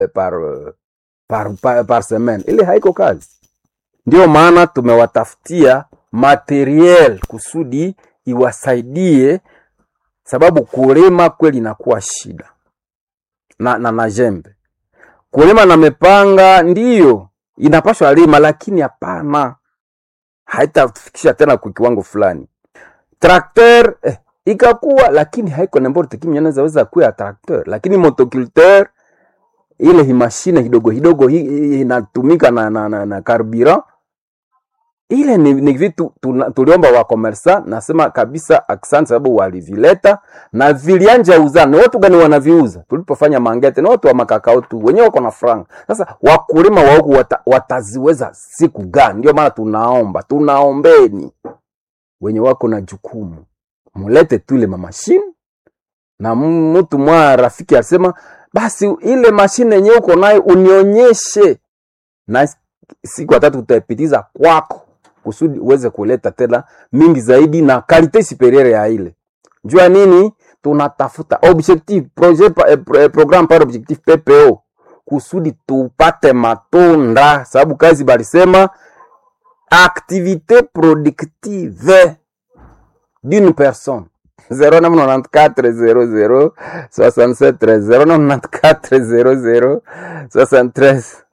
par, par, par, par semaine. Ile haiko kazi. Ndio maana tumewatafutia materiel kusudi iwasaidie, sababu kulima kweli inakuwa shida na, na, na jembe kulima na mepanga ndiyo inapashwa lima, lakini hapana, haitafikisha tena kwa kiwango fulani. Trakter eh, ikakuwa lakini haiko n'importe qui mwenye anaweza kuwa ya trakter, lakini motoculteur ile hi mashine kidogo kidogo hi- hi- inatumika na, na, na, na carburant ile ni, ni vitu tuna- tuliomba wa commerçant, nasema kabisa asante, sababu walivileta na vilianja uzana. Ni watu gani wanaviuza? Tulipofanya mangete, ni watu wa makakao tu, wenyewe wako na franga. Sasa wakulima wa huku wata, wataziweza siku gani? Ndio maana tunaomba, tunaombeni wenye wako na jukumu, mulete tu ile mamashine na m- mtu mwa rafiki alisema basi ile mashine yenyewe uko nayo unionyeshe, na siku ya tatu tutaipitiza kwako kusudi uweze kuleta tena mingi zaidi na kalite superieur ya ile. Jua nini? Tunatafuta objectif projet pa, eh, pro- eh, programme par objectif PPO kusudi tupate matunda, sababu kazi balisema activité productive d'une personne 0994 00 67 13 0994 00 73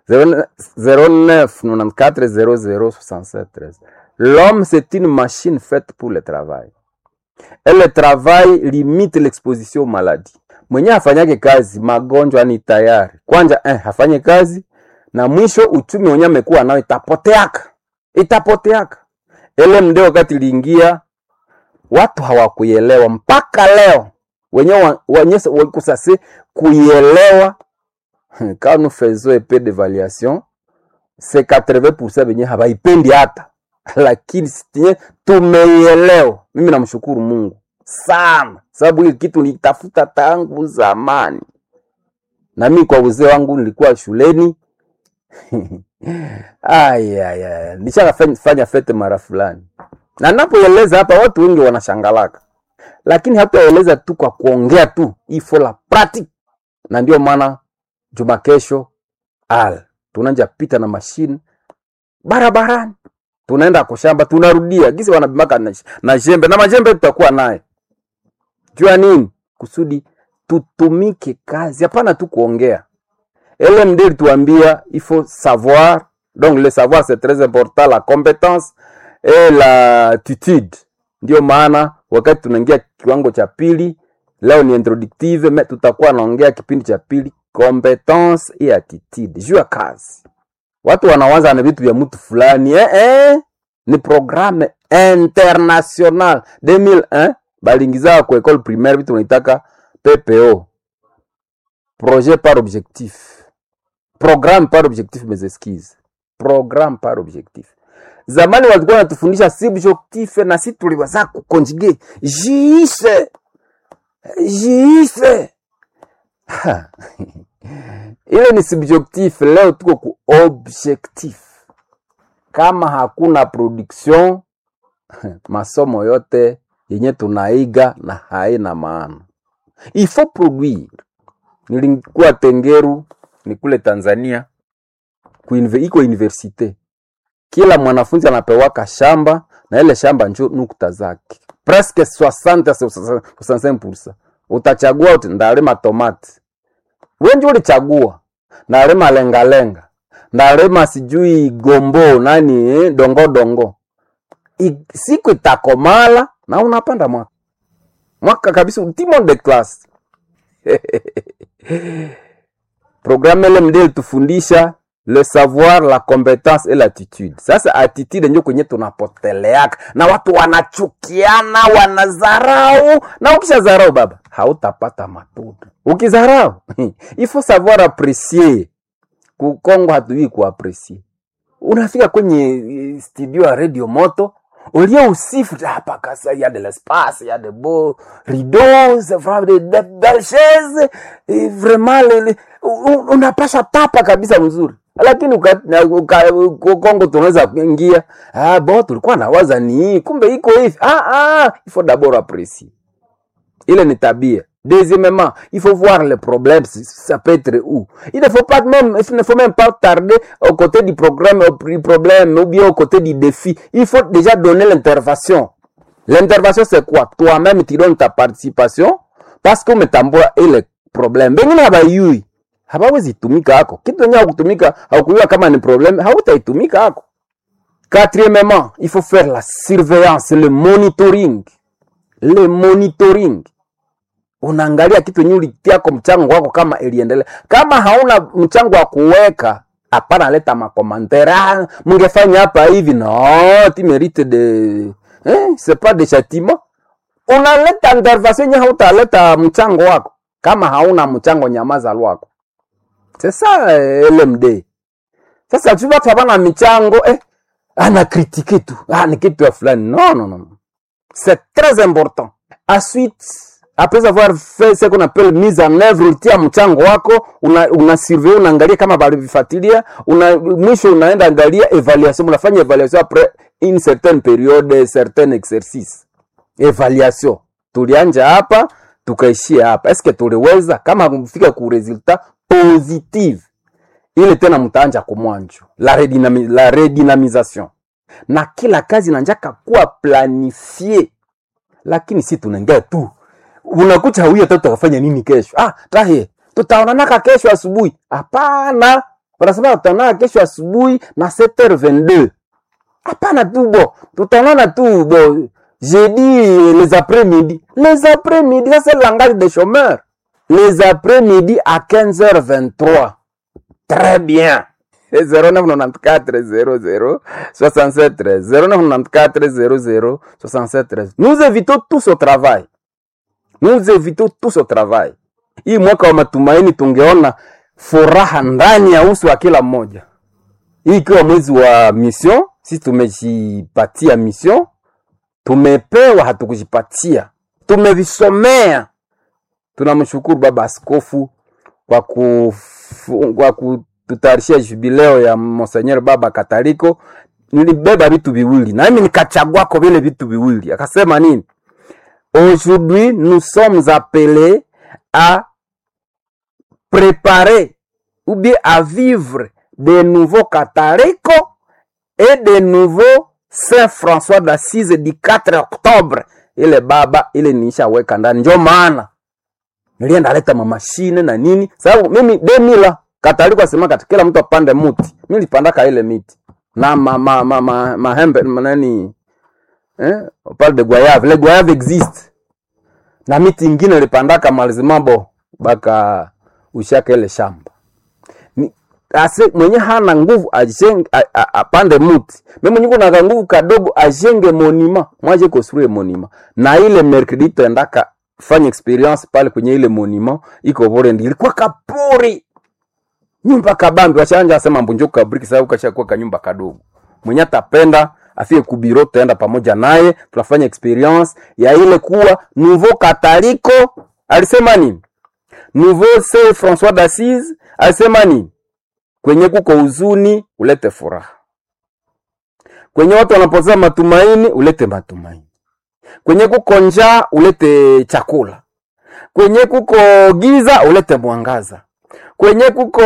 09 94 00 67 13 L'homme, c'est une machine faite pour le travail. Et le travail limite l'exposition aux maladies. Mwenye afanyake kazi, magonjwa ni tayari. Kwanza eh, afanye kazi na mwisho uchumi wenye amekuwa nao itapoteaka, itapoteaka. Ele mde wakati liingia watu hawakuielewa mpaka leo wenyewe wa- wenyewe wakusase kuielewa quand nous faisons un peu d'évaluation c'est 80% wenyewe hawaipendi hata lakini sitie tumeielewa mimi namshukuru mungu sana sababu hii kitu nitafuta tangu zamani na mimi kwa uzee wangu nilikuwa shuleni ayaya nishakafanya fete mara fulani na napoeleza hapa watu wengi wanashangalaka lakini hataeleza tu kwa kuongea tu ifo la pratique na ndio maana juma kesho al tunanja pita na mashine barabarani tunaenda kushamba tunarudia gisi wanabimaka na, na jembe na majembe tutakuwa naye jua nini kusudi tutumike kazi hapana tu kuongea LMD ilituambia il faut savoir donc le savoir c'est très important la compétence et l'attitude ndio maana wakati tunaingia kiwango cha pili leo ni introductive me tutakuwa naongea kipindi cha pili competence et attitude juu ya kazi watu wanawaza na vitu vya mtu fulani eh, eh, ni programme international 2001 balingiza ku école primaire vitu unaitaka PPO projet par objectif programme par objectif mes excuses programme par objectif zamani walikuwa wanatufundisha subjectif na si tuliwaza kukonjige jiise jiise Ha. ile ni subjectif leo tuko ku objectif kama hakuna production masomo yote yenye tunaiga na haina maana il faut produire nilikuwa tengeru ni kule tanzania kuinve, iko universite kila mwanafunzi anapewaka shamba na ile shamba njo nukta zake presque 60 65% utachagua uti ndalima tomati wenji ulichagua ndalima lengalenga ndalima sijui gombo nani eh, dongo dongo I, siku itakomala na unapanda mwaka mwaka kabisa ultimo de class programme LMD ilitufundisha le savoir la compétence et l'attitude sasa attitude ndio kwenye tunapoteleaka na watu wanachukiana wanazarau na ukishazarau baba hautapata matunda ukizarau il faut savoir apprécier kukongo hatujui kuapresie unafika kwenye eh, studio ya radio moto ulia usifu tu, hapa kasa ya de l'espace ya de beaux rideaux c'est vraiment de, de belles chaises et vraiment le, le, un- unapasha tapa kabisa mzuri lakini uka- na- uka- uka- kongo tunaweza kuingia ah, bo tulikuwa nawaza ni hii kumbe iko hivi ah, ah, il faut d'abord apprécier ile ni tabia Deuxièmement, il faut voir le problème, si- ça peut être où. Il ne faut pas même, il ne faut même pas tarder au côté du programme, au du problème, ou bien au côté du défi. Il faut déjà donner l'intervention. L'intervention, c'est quoi? Toi-même, tu donnes ta participation, parce que umetambua ile problem. Bengine habayui. Hawawezi tumika hako. Kitu yenye hakutumika, haukujua kama ni problem, hautaitumika hako. Quatrièmement, il faut faire la surveillance, le monitoring. Le monitoring unaangalia kitu yenye ulitiako mchango wako kama iliendelea. Kama hauna mchango wa kuweka, hapana, leta makomantere. Ah, mngefanya hapa hivi. No, tu mérites de eh, c'est pas de châtiment. Unaleta intervention yenye hautaleta mchango wako. Kama hauna mchango, nyamaza lwako. C'est ça eh, LMD. Sasa tu watu habana michango eh, ana kritike tu. Ah, ni kitu ya fulani. Non, non, non. C'est très important. Ensuite, après avoir fait ce qu'on appelle mise en œuvre, ulitia mchango wako, una, una surveille, unaangalia kama balivifuatilia, una, mwisho unaenda angalia evaluation, unafanya evaluation après une certaine période, certain exercice. Evaluation. Tulianja hapa, tukaishia hapa. Eske tuliweza kama kufika ku resultat positive. Ile tena mtaanja kumwanjo. La, redynami, la redynamisation. Na kila kazi inanjaka kuwa planifie lakini si tunaingia tu unakucha huyo tatu tutafanya nini kesho ah tahe tutaonanaka kesho asubuhi hapana wanasema tutaonana kesho asubuhi na 7h22 hapana tu bo tutaonana tu bo jeudi les après-midi les après-midi ça c'est le langage des chômeurs les après-midi à 15h23 très bien 0994 00 67 13 0994 00 67 13 nous évitons tous au travail nous évitons tous au travail hii mwaka wa matumaini tungeona furaha ndani ya uso wa kila mmoja hii ikiwa mwezi wa mission sisi tumejipatia mission tumepewa hatukujipatia tumevisomea tunamshukuru baba askofu kwa kufu- kwa kututayarishia jubileo ya Monseigneur Baba Kataliko. Nilibeba vitu viwili na mimi nikachagwako vile vitu viwili. Akasema nini? Aujourd'hui, nous sommes appelés à préparer ou bien à vivre de nouveaux cathalicos et de nouveaux Saint François d'Assise du 4 octobre. Ile baba ile nishaweka ndani, ndio maana nilienda leta mamashine na nini, sababu mimi demila kataliko asema kati kila mtu apande muti, mimi nilipandaka ile miti na ma, ma, ma, ma, mahembe nani eh, on parle de goyave, le goyave existe na miti ingine nilipandaka malizimabo baka ushaka ile shamba ni ase mwenye hana nguvu ajenge a- a- apande muti mimi mwenye kuna nguvu kadogo ajenge monima mwaje construire monima na ile mercredi tuendaka fanya experience pale kwenye ile monima iko Burundi ilikuwa kapori nyumba kabambi washanja asema mbunjo kabriki sababu kashakuwa kanyumba kadogo mwenye atapenda afie kubiro tutaenda pamoja naye tunafanya experience ya ile kuwa nouveau kataliko alisema nini nouveau saint François d'Assise alisema nini kwenye kuko huzuni ulete furaha, kwenye watu wanapoteza matumaini ulete matumaini, kwenye kuko njaa ulete chakula, kwenye kuko giza ulete mwangaza, kwenye kuko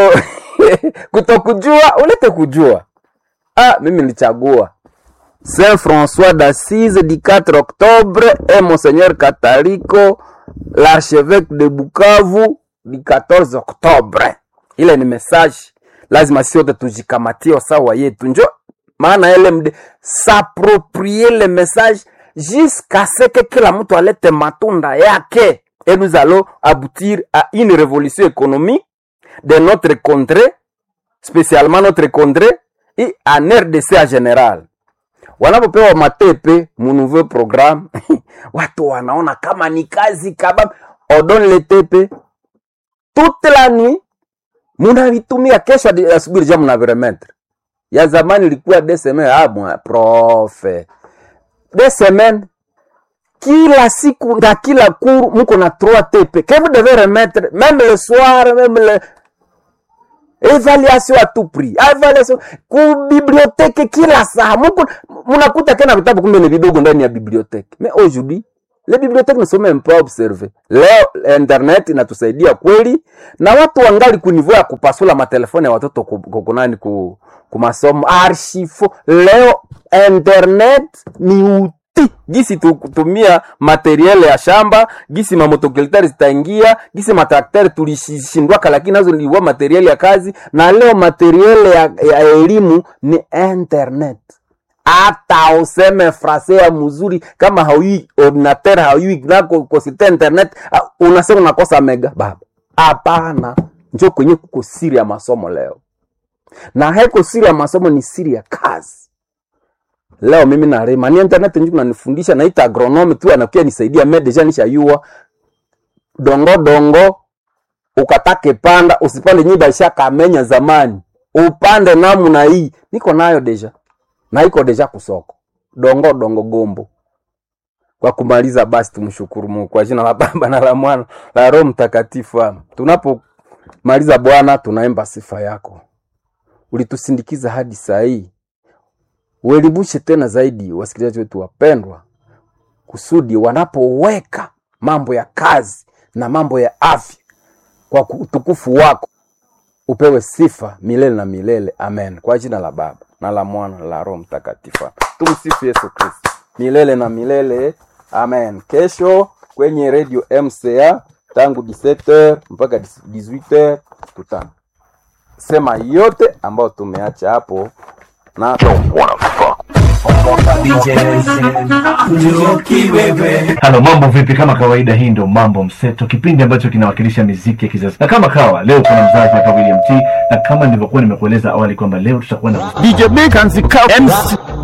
kutokujua ulete kujua. Ah, mimi nilichagua Saint François d'Assise du 4 octobre et Monseigneur Catalico l'archevêque de Bukavu du 14 octobre. Ile ni message lazima sisi wote tujikamatie sawa yetu, njo maana LMD s'approprier le message jusqu'à ce que kila mtu alete matunda yake et nous allons aboutir à une révolution économique de notre contrée, spécialement notre contrée et en RDC en général wanapopewa matepe mu nouveau programme watu wanaona kama ni kazi kabambe on donne le tepe toute la nuit munavitumia kesho hadi asubuhi deja mnaviremetre ya zamani ilikuwa des semaines ah bon profe des semaines kila siku na kila cours muko na trois tepe que vous devez remettre même le soir même le evaluation à tout prix evaluation ku bibliothèque kila saa muko munakuta tena vitabu kumbe ni vidogo ndani ya bibliothèque mais aujourd'hui le bibliothèque ne sont même pas observées leo internet inatusaidia kweli na watu wangali kunivua ya kupasula matelefoni ya watoto ku- ku- kunani ku, ku masomo archifo leo internet ni uti gisi tu- kutumia materiel ya shamba gisi mamotokelitari zitaingia gisi matraktari tulishindwaka lakini nazo niliwa materiel ya kazi na leo materiel ya, ya elimu ni internet hata useme frase ya mzuri kama haujui ordinateur haujui nako kosite internet ah, unasema unakosa mega baba hapana njo kwenye kuko siri ya masomo leo na haiko siri ya masomo ni siri ya kazi leo mimi narema ni internet njo kunanifundisha naita agronome tu anakuya nisaidia me deja nishayua dongo dongo ukatake panda usipande nyiba ishakamenya zamani upande namna hii niko nayo deja na iko deja kusoko dongo dongo gombo kwa kumaliza basi tumshukuru mungu kwa jina la baba na la mwana la roho mtakatifu Amen. tunapomaliza bwana tunaimba sifa yako ulitusindikiza hadi saa hii uelimushe tena zaidi wasikilizaji wetu wapendwa kusudi wanapoweka mambo ya kazi na mambo ya afya kwa utukufu wako upewe sifa milele na milele amen kwa jina la baba na la mwana na la roho mtakatifu Amen. tumsifu yesu kristo milele na milele amen kesho kwenye radio mca tangu 17h mpaka 18h tutasema yote ambayo tumeacha hapo na halo mambo vipi kama kawaida hii ndo mambo mseto kipindi ambacho kinawakilisha miziki ya kizazi na kama kawa leo kuna mzazi hapa william t na kama nilivyokuwa nimekueleza awali kwamba leo tutakuwa na DJ Big and the Cow MC